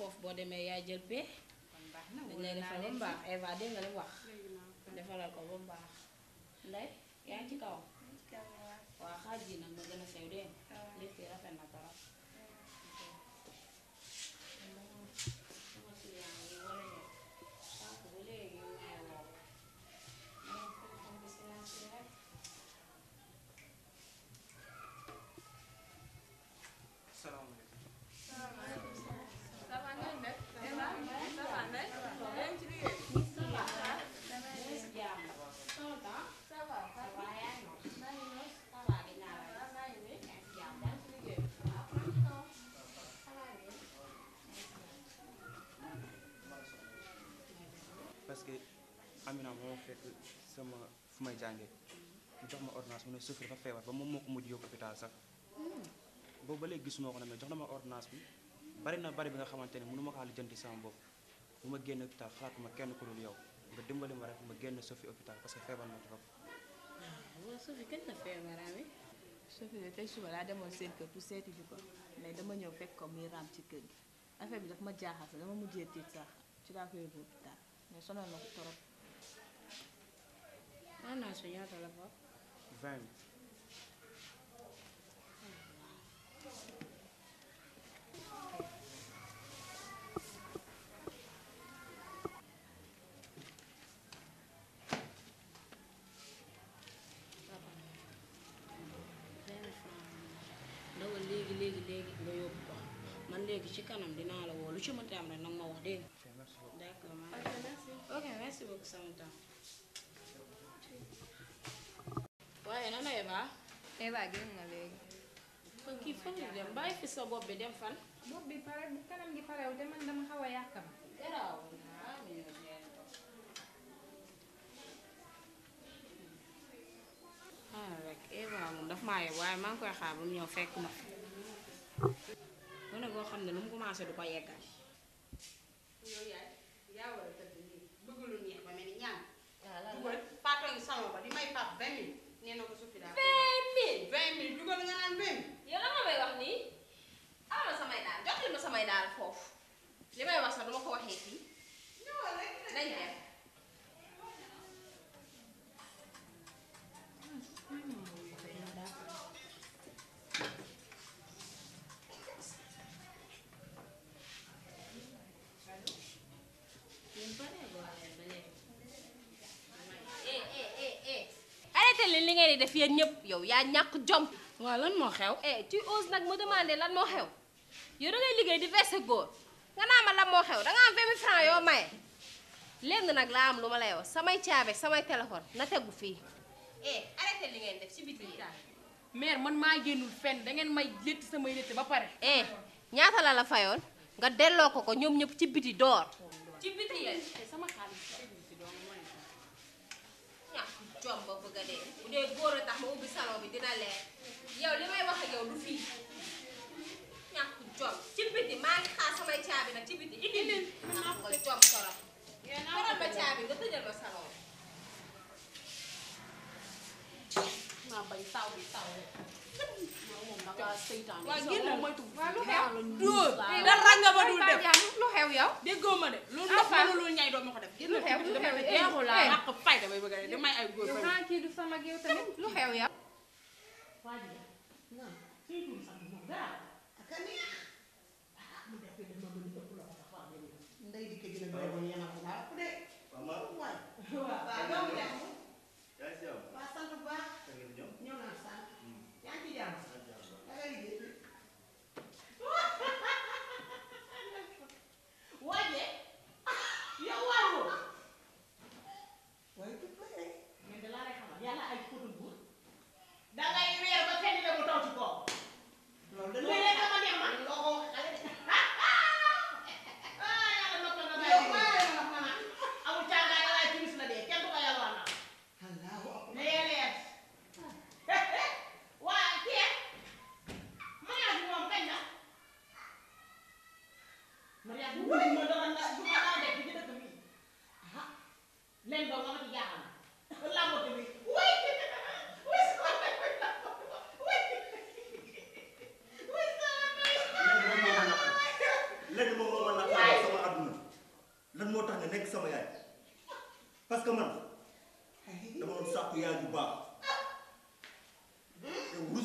foofu boo demee yaay jël pee dañ lay defal ba mu baax Eva dégg nga li mu wax defalal ko ba mu baax ndey yaa ngi ci kaw waa xaaj yi nag ma gën a sew dégg nga lépp yi rafet na trop sama client yi war a ñëw sànq ba léegi ñu may woo ma ne téléphone bi silence bi rek salaamaaleykum parce que Amina moo fekk sama fu may jàngee mu jox ma ordonnance mu ne Sophie dafa feebar ba moom moo ko mujj yóbbu hôpital sax boobu ba léegi gisuma ko ne mais jox na ma ordonnance bi bari na bari bi nga xamante ne mënu ma kaa lijjanti sama bopp bu ma génn hôpital xalaatuma kenn ku dul yow nga dimbali ma rek ma génn Sophie hôpital parce que feebar na trop waaw Sophie kañ la feebarami Sophie de tey suba laa demoon seen kër pour seeti ji ko mais dama ñëw fekk ko muy raam ci kër gi affaire bi daf ma jaaxal sax dama mujjee tiit sax ci laa ko yóbbu hôpital mais sonal na ko trop. ordonnance bi ñaata la foofu 20 vingt francs ndawal léegi léegi léegi nga yóbbu ko man léegi ci kanam dinaa la woo lu ci mënti am rek nag ma wax dégg nga ok merci beaucoup d'accord maa ok merci beaucoup sama temps waaye nana Eva Eva génn na léegi. kon kii fan la dem bàyyi fi sa bopp bi dem fan bopp bi pare bu kanam gi parew te man dama xaw a yàkkam. garaaw ah mi ñëw génn ko ah rek Eva moom daf maa yeb waaye maa ngi koy xaar ba mu ñëw fekk ma fi gone goo xam ne lu mu commencé du ko yeggal yow yaay yaa war a tëdd nii bëgg lu neex ba mel ni ñaan dugal paatoo ngi salon ba di may pap vingt mille nee na ko sufi daal vingt mille vingt mille dugal nga naan vingt mille yow la nga may wax nii amal samay daal jox ma samay daal foofu li may wax sax duma ko waxee fii ñëwal rek nañ dem yéen pare boo leen ba léegi eh eh eh eh arrêté leen li ngeen di def yéen ñëpp yow yaa ñàkk jom waaw lan moo xew eh tu oses nag me demander lan moo xew yow da ngay liggéey di verser góor nga naa ma lan moo xew da nga am 20 000 francs yoo maye lenn nag laa am lu ma lay wax samay caabe samay téléphone na tegu fii eh arrêté li ngeen def ci biti yi mère man maa génnul fenn da ngeen may létt samay létt ba pare. eh ñaata la la fayoon nga delloo ko ko ñoom ñëpp ci biti door ci biti yéen sama xaalis. ñàkk jom ba bëgg a dee bu dee góor a tax ma ubbi salon bi dina leer yow li may wax ak yow du fii ñàkk jom ci biti maa ngi xaar samay caabi nag ci biti indi leen ñàkk nga jom torop toral ma caabi nga tëjal ma salon maa bañ taw bi taw rek moom da ngaa seytaan waa génn moytu. waaw lu xew. dóor dara nga ba dul def. lu xew yow. déggoo ma de loolu ndox ma loolu ñay doo ma ko def. génn lu xew lu xew eh jeexul laa ñàkk fayda bay bëgg a dee damay ay góor yow fay. xanaa kii du sama géew tamit lu xew yow. ak a neex ah mu def dama gën a ëpp loxo sax wax dëgg ndey di ko gën a doy ba yéen a ko laa ëpp de waay waaw doomu jàmm waa sant bu baax ñëw naa sant yaa ngi ci jàmm da nga liggéey waaye yow waaroo waaye tut ba rek mais da laa lay xamal yàlla ay potu buur dangay weer ba fenn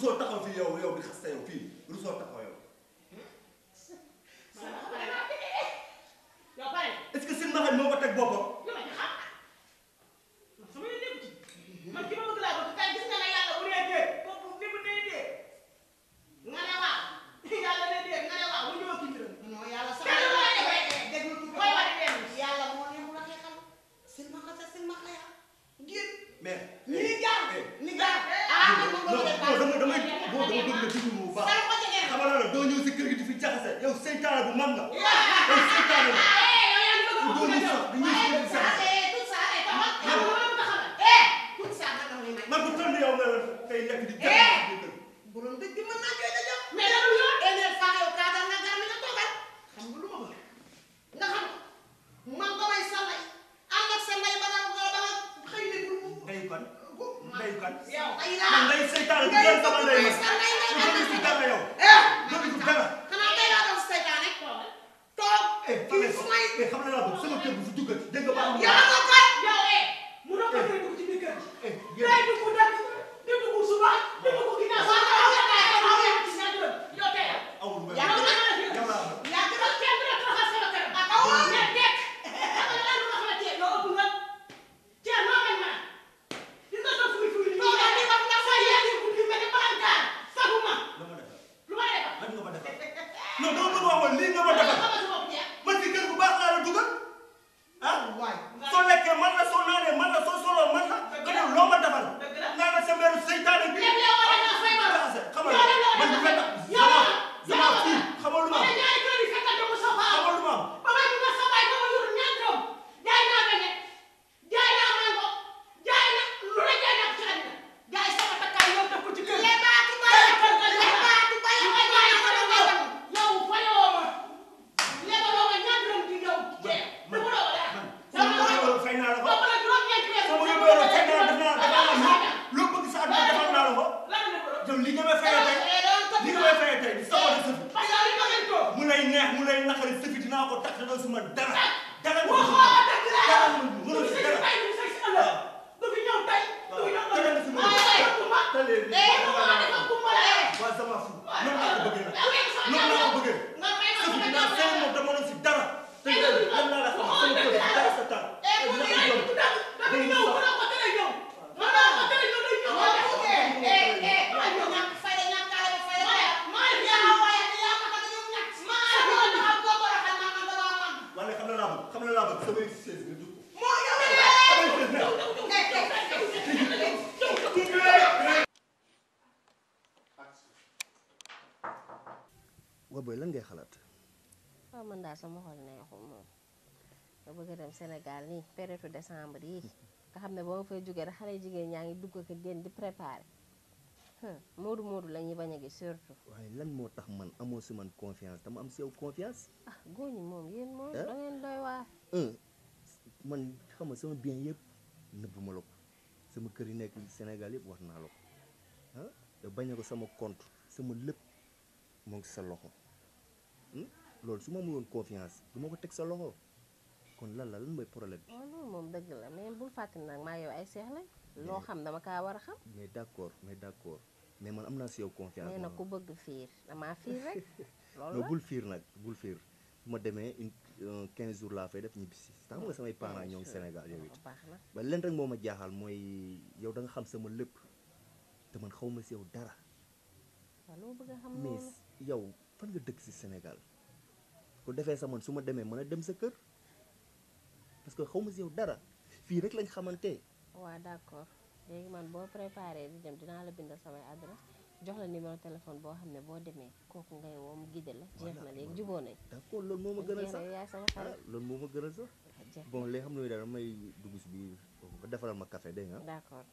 rusoo taxaw fii yow yow di xasta yow fii rusoo taxaw yow yow pare est-ce que seen maxañ moo ko teg boppam lu ma ci xam man sama yoon nekku ci man ki ma bëgg laa bëgg tey gis nga ne yàlla bu dee dee kooku ni mu dee dee nga ne waaw yàlla dee dee nga ne waaw bu ñëw ki mbiram non yàlla sama déglu tuuti koy wax leen yàlla moo ne mu la xeexal silmaxa sa silmaxa ya génn mais ni jaar ni jaar ah man non moom non dama damay boo dama bëgg nga déglu mu baax Sama ko jege. xamal naa la doo ñëw si kër gi di fi jaxase yow seytaane bu mag nga yow seytaane la doo ñu sax di ñuy si sax man ko toll yow nga tey nekk di jaxase si kër borom dëgg mën naa koy dajal mais dama ñu eneel faa yow kaa dal nga gar mi nga toogal xam nga lu ma bëgg nga xam man ko may sa lay ànd ak sa lay ba nga ba nga xëy ne bul mu ndey kan ndey kan yow ay man laa ndey seytaane bu doon sama ndey sa lay ngay man ànd doo ak fi sa dara yow eh doo fi dara xanaa tey laa doon seytaane toog eh kii su may eh xam na laa bëgg sama kër bu fi duggal dégg nga baax yow nga kat yow eh mu doon ko tey dugg ci biir kër gi eh day dugg dëkk di dugg suba di dugg ginnaaw sax nga xam ne ay xaw yow ci sa dërëm yow tey awul ba yaa ngi doon yow laa bëgg yaa ngi doon kenn du la taxal sama kër ak aw ne dekk xam nga lan wax la cee yow ëpp nga cee noo mel ma di nga sa fuy fuy nii yaa ngi wax nga sa yaa ngi guddi mel ni balankaar saguma lu ma defal lu ma defal lan nga ma defal non dama bëgg wax woon lii nga ma defal xamal sa bopp jeex man ci kër bu baax laa la dugal ah waay soo lekkee man la soo naanee man la soo soloo man la nga def loo ma defal nga ne sa meeru seytaane bi lépp yow war nga fay ma jaxase xamal yow de loolu man bu fekk yow sama yow sama fii xamal lu ma ma am ne ñaari kër yi fekkal dama sa faa xamal lu ma am ba may bu ma sa baay ba ma yor ñaar doom jaay naa beñe jaay naa mango jaay na lu ne jaay naa ko ci àddina jaay sama takkaay yow def ko ci kër lebaatu ba lebaatu ba yow jaay ko da nga yow fayoo ma lebaloo ma ñaar doom di yow cee dama loo dara sama yóbbu fay naa la ko boobu la juróom ñeenti weer sama yóbbu yoroon fay naa la def naa defal naa la loo bëgg sa àdduna defal naa la ko lan la ko yow li nga may fayee tey li nga may fayee tey di sa wàllu sëfi parce que li ma leen ko mu lay neex mu lay naqari sëfi dinaa ko tax te doo si man dara dara nga waxoo ko ma dëgg la dara du mënul fi si sëy dara tey du fi sëy si ëllëg du fi ñëw tey du fi ñëw ëllëg waaye kumba tale bi eh du ma ne ko kumba la eh waa sama fu noonu laa ko bëggee nag yow yaa ngi sama noonu laa ko jàmm bëggee nga may ma sëfi sama dinaa jàmm seen moom dama doon si dara te yow lan laa la xam sama kër gi dara sa taal eh bu dina dee ko ay jom tuddal dafa ñëw bu la ko tere ñëw ma la ko tere ñëw day ñëw eh eh eh ma ñëw ñàkk fayda ñàkk kaale ba fayda ma yaa waaye yaa ma tax ñëw ñàkk ma la ko taxaw ko ko raxal ma man dama man wala xam na laa bëgg xam na laa bëgg samay sées nga dugg moo yow waa booy lan ngay xalaat waaw man daal sama xol neexul moom nga bëgg a dem Sénégal nii période décembre yi nga xam ne ba ma fay jógee rek xale jigéen ñaa ngi dugg ko génn di préparer moodu moodu la ñuy bañ a gis surtout waaye lan moo tax man amoo si man confiance dama am si yow confiance ah góor ñi moom yéen moom Eh? da ngeen doy waar un man xam nga sama bien yëpp nëbb ma la ko sama kër yi nekk Sénégal yëpp wax naa la ko ah te bañ a ko sama compte sama lépp moo ngi sa loxo Hmm? loolu su ma amuloon confiance du ma ko teg sa loxo kon lan la lan mooy problème bi waaw loolu moom dëgg la mais bul fàttali nag maa yow ay seex lañ loo xam dama kaa war a xam mais d'accord mais d'accord mais man am naa si yow confiance nee na man. ku bëgg fiir damaa fiir rek loolu non la bul fiir nag bul fiir bu ma demee une un 15 jours laa fay def ñibbisi xam nga samay parents ñoo ngi Sénégal yow it baax na ba leen rek moo ma jaaxal mooy yow da nga xam sama lépp te man xaw ma si yow dara waaw loo bëgg a xam mais loolu yow fan nga dëkk si Sénégal ko defee sa man su ma demee mën a dem sa kër parce que xaw ma si yow dara fii rek lañ xamante waaw d'accord léegi man boo préparé di dem dinaa la bindal samay adresse jox la numéro téléphone boo xam ne boo demee kooku ngay woo mu guidé la jeex na léegi juboo nañ d'accord loolu moo ma gënal jeex sax na yaay sama ah xarit loolu moo ma gënal sax jeex bon léegi xam nga dara may dugg si biir nga defaral ma café dégg nga d'accord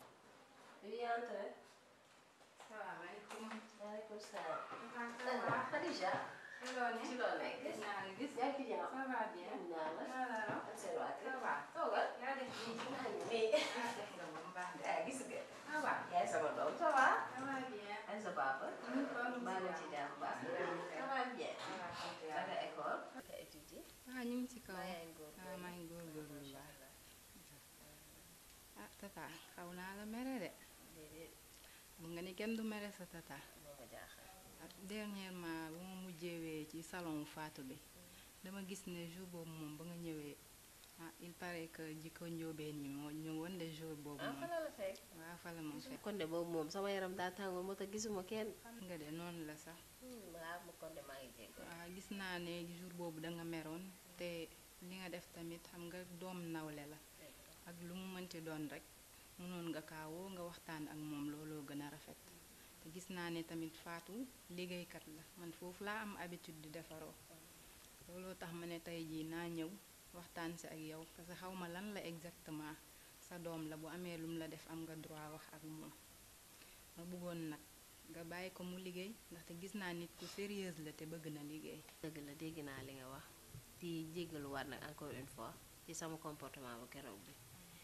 salaamaaleykum. waaleykum salaam ça va. Khadija loo ne. ci loo nekk gis naa la gis. yaa ngi ci jàmm ça va bien. naa la maa la raw. ak seen waa kër ça va. toogal yaa def nii. maa ngi nii ah def nga ba mu baax de. ah gis nga ça va. yaay sama doom ça va ça va bien. ak sa papa ñu ko am baa nga ci jàmm baax ça va bien ça va sant da yàlla. nga école nga étudier ah ñu ngi ci kaw. maa yaa ngi góor ah maa ngi góorgóorlu bu baax. ah tata xaw naa la mere de. déedéet bu nga ne kenn du mere sa tata moo ko jaaxal ak dernièrement bu ma mujjewee ci salon Fatou bi dama gis ne jour boobu moom ba nga ñëwee ah il paraît que jikko njóobeen ñi moo ñu woon de jour boobu ah moom fa la la fekk waaw fa la moom fekk kon de boobu moom sama yaram daa tàngoor moo tax gisuma kenn xam nga de noonu la sax waaw mu kon de maa ngi jéggal waaw gis naa ne jour boobu da nga meroon te li nga def tamit xam nga doom nawle la ak lu mu mënti doon rek mënoon nga kaawoo nga waxtaan ak moom looloo gën a rafet te gis naa ne tamit Fatou liggéeykat la man foofu laa am habitude di defaroo looloo tax ma ne tey jii naa ñëw waxtaan si ak yow parce que xaw ma lan la exactement sa doom la bu amee lum la def am nga droit wax ak moom ma bëggoon nag nga bàyyi ko mu liggéey ndaxte gis naa nit ku sérieuse la te bëgg na liggéey dëgg la dégg naa li nga wax di jéggaluwaat nag encore une fois ci sama comportement bu keroog bi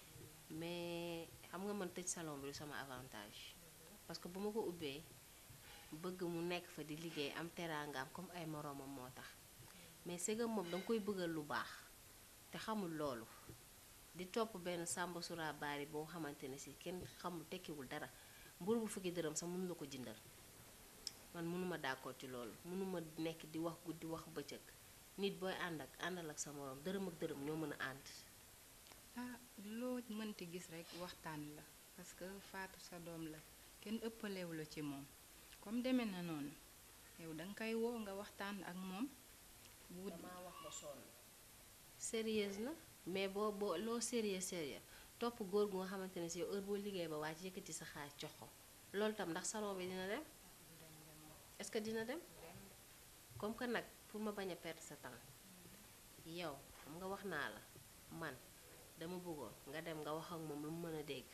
mais xam nga man tëj salon bi du sama avantage parce que bu ma ko ubbee bëgg mu nekk fa di liggéey am teraangaam comme ay moroomam moo tax mais sëgam moom danga koy bëggal lu baax te xamul loolu di topp benn sàmba sura baari boo xamante ne si kenn xamul tekkiwul dara mburu bu fukki dërëm sax mënu la ko jëndal man mënuma d'accord ci loolu mënuma nekk di wax guddi wax bëccëg nit booy ànd ak àndal ak sa moroom dërëm ak dërëm ñoo mën a ànd ah loo mënti gis rekk waxtaan la parce que Fatou sa doom la kenn ëppalewu la ci moom comme demee na noonu yow danga koy woo nga waxtaan ak moom bu damaa wax ba sonn sérieuse na mais boo boo loo sérieux sérieux topp góor gu nga xamante ne si heure boo liggéey ba wàcc yëkkati sa xaalis jox ko loolu tam ndax salon bi dina dem est-ce que dina dem comme que nag pour ma bañ a perdre sa temps yow xam nga wax naa la man dama bëggoon nga dem nga wax ak moom lu mu mën a dégg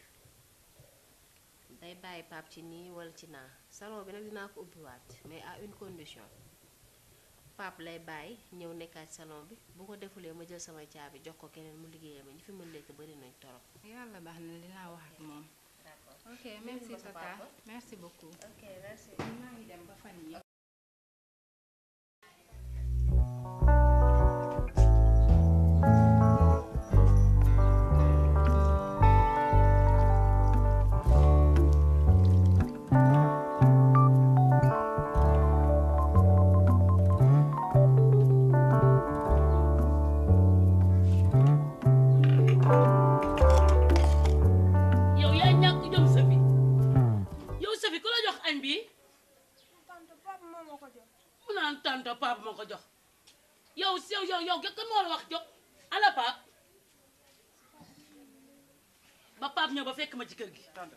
day bàyyi pap ci nii wala ci naa salon bi nag dinaa ko ubbiwaat mais à une condition pap lay bàyyi ñëw nekkaat ci salon bi bu ko defulee ma jël samay caabi jox ko keneen mu liggéeyee ma ñi fi mën lekk bari nañ torop yàlla baax na dinaa wax ak moom d'accord ok merci ma sa tata papa. merci beaucoup ok merci maa ngi dem ba fan yi yow yaa ñàkk jom Safi yow Safi ku la jox añ bi tante papa moo ma ko jox mu naan tante pap moo ko jox yow yow yow yow kan moo la wax jox ala pap ba pap ñëw ba fekk ma ci kër gi tante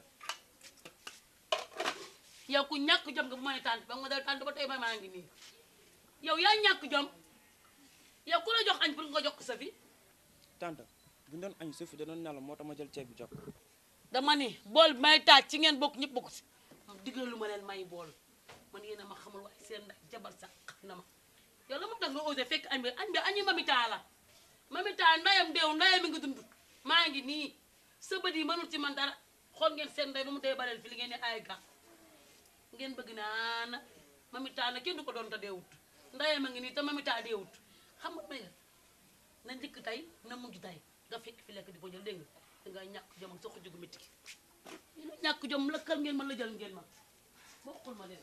yow ku ñàkk jom nga bu ma ne tante ba nga ma dal tante ba tey ma maa ngi nii yow yaa ñàkk jom yow ku la jox añ pour nga jox ko Safi tante bu ñu doon añ suuf da doon nelaw moo tax ma jël ceeb bi jox ko. dama ni bool bi may taaj ci ngeen bokk ñëpp bokk si digal lu ma leen may bool man yéen a ma xamul waaye seen ndax jabar sax xam na ma yow la mu tax nga osé fekk añ bi añ bi añu mamita la mamita ndayam deew ndayam mi ngi dund maa ngi nii sa bët yi mënul ci man dara xool ngeen seen nday ba mu dee bareel fi li ngeen ne ay ga ngeen bëgg naa na mamita na kenn du ko doon te deewut ndayam a ngi nii te mamita deewut xam nga may na njëkk tey na mujj tey nga fekk fi lekk di ko jël dégg nga dangay ñàkk jom ak sa xujj gu métti gi yéen a ñàkk jom lëkkal ngeen ma la jël ngeen ma bokkul ma leen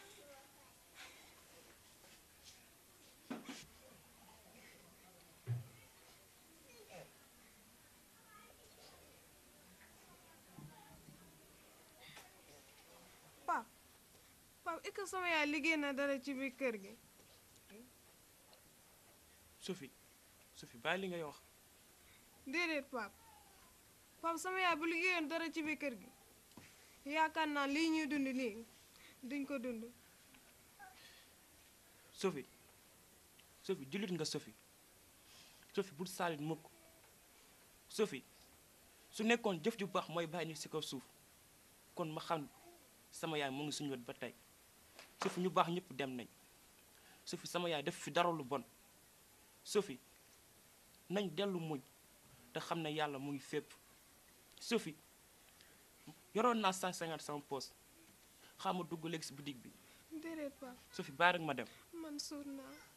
pap pap est-ce que sama yaay liggéey na dara ci biir kër gi Sophie Sophie bàyyi li ngay wax déedéet pap pap sama yaay bu liggéeyoon dara ci biir kër gi yaakaar naa lii ñuy dund nii duñ ko dund Sophie Sophie jullit nga Sophie Sophie bul saalit mukk Sophie su nekkoon jëf ju baax mooy bàyyi nit si kaw suuf kon ma xam sama yaay mu ngi suñu wet ba tey Sophie ñu baax ñëpp dem nañ Sophie sama yaay def fi dara lu bon Sophie nañ dellu muñ te xam ne yàlla mu ngi fépp Sophie yoroon naa 150 sama poos xaama dugg léegi si boutique bi déedéet pap Sophie bàyyi rek ma dem man suur naa